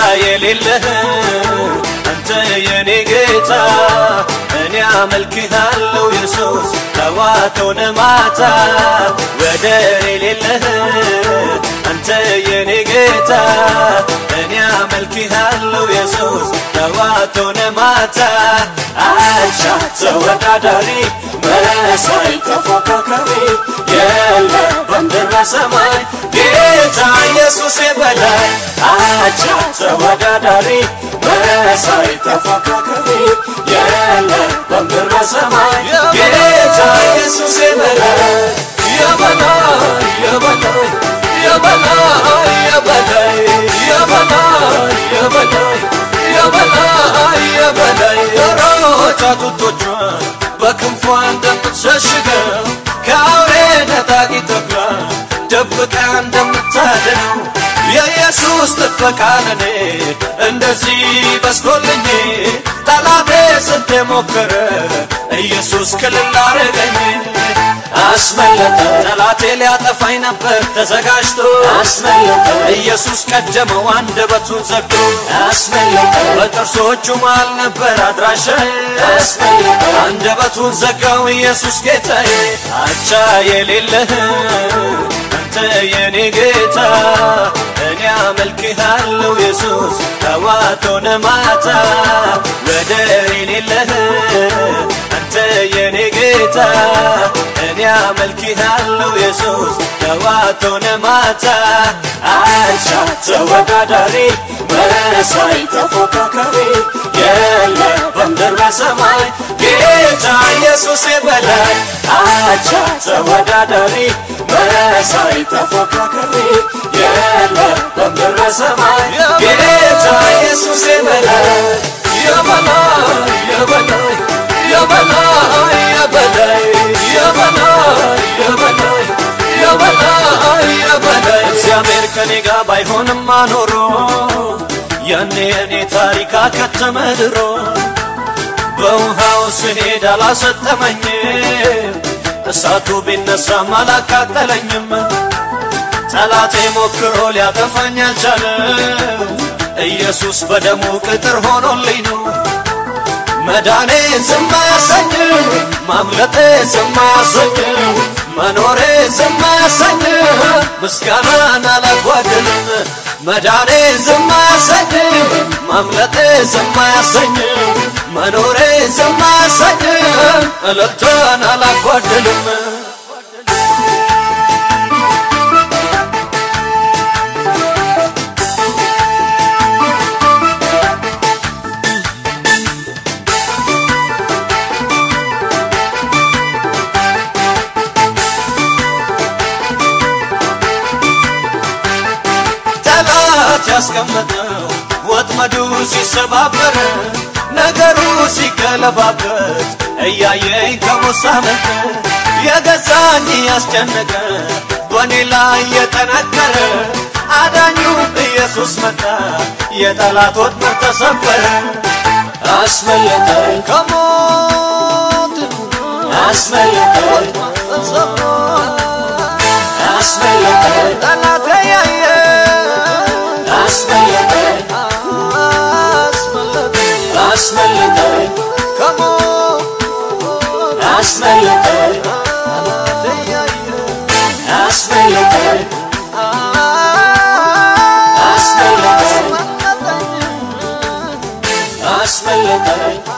የሌለህ አንተ የኔ ጌታ እኔ አመልክሃለሁ ኢየሱስ ጠዋት ሆነ ማታ ወደር የሌለህ አንተ የኔ ጌታ እኔ አመልክሃለሁ ኢየሱስ ጠዋት ሆነ ማታ አቻ ተወዳዳሪ መሳይ ተፎካካሪ የለ በምድር በሰማይ ጌታ ኢየሱሴ በላይ አቻ ተወዳዳሪ መሳይ ተፎካካሪ የለ በምድር በሰማይ ጌታ ኢየሱሴ በላይ የበላይ የበላይ የበላይ የበላይ የበላይ የበላይ የበላይ የበላይ የሮጫ ጡቶቿን በክንፏ እንደምትሸሽገው ከአውሬ ነጣቂ ተኩላ ደብቃ እንደምታድነው የኢየሱስ ጥበቃ ለኔ እንደዚህ በስቶልኝ ጠላቴ ስንቴ ሞከረ ኢየሱስ ክልል አረገኝ አስመለጠ ጠላቴ ሊያጠፋኝ ነበር ተዘጋጅቶ አስመለጠ ኢየሱስ ቀደመው አንደበቱን ዘግቶ አስመለጠ በጥርሶቹ መሃል ነበር አድራሻዬ አስመለጠ አንደበቱን ዘጋው ኢየሱስ ጌታዬ አቻ የሌለህ አንተ የኔ ጌታ እኔ አመልክሃለሁ ኢየሱስ ጠዋት ሆነ ማታ ወደር የሌለህ አንተ የኔ ጌታ እኔ አመልክሃለሁ ኢየሱስ ጠዋት ሆነ ማታ አቻ ተወዳዳሪ መሳይ ተፎካካሪ የለ በምድር በሰማይ ጌታ ኢየሱስ በላይ አቻ ተወዳዳሪ መሳይ ተፎካካሪ የለ በምድር በሰማይ ጌታ ኢየሱስ በላይ የበላይ የበላይ የበላይ የበላይ የበላይ የበላይ የበላይ የበላይ እግዚአብሔር ከኔ ጋር ባይሆንማ ኖሮ ያኔ የኔ ታሪክ አከተመ ድሮ በውሃው ስሄድ አላሰጠመኝም እሳቱ ቢነሳም አላቃጠለኝም ጠላቴ ሞክሮ ሊያጠፋኝ አልቻለም ኢየሱስ በደሙ ቅጥር ሆኖልኝ ነው መዳኔ ዝም አያሰኝም ማምለጤ ዝም አያሰኝም መኖሬ ዝም አያሰኝም ምስጋናን አላጓድልም መዳኔ ዝም አያሰኝም ማምለጤ ዝም አያሰኝም መኖሬ ዝም አያሰኝም እልልታን አላጓድልም ጠላት ያስቀመጠው ወጥመዱ ሲሰባበር ነገሩ ሲገለባበት እያየኝ ከሞት ሳመልጥ የገዛኝ ያስጨነቀ በእኔ ላይ የጠነከረ አዳኙ ኢየሱስ መጣ የጠላት ወጥመድ ተሰበረ አስመለጠኝ ከሞት አስመለጠኝ ተሰብሮ አስመለጠኝ ጠላቴ ያየ አስመለጠኝ አስመለጠኝ ከሞት አስመለጠኝ አስመለጠኝ አስመለጠኝ አስመለጠኝ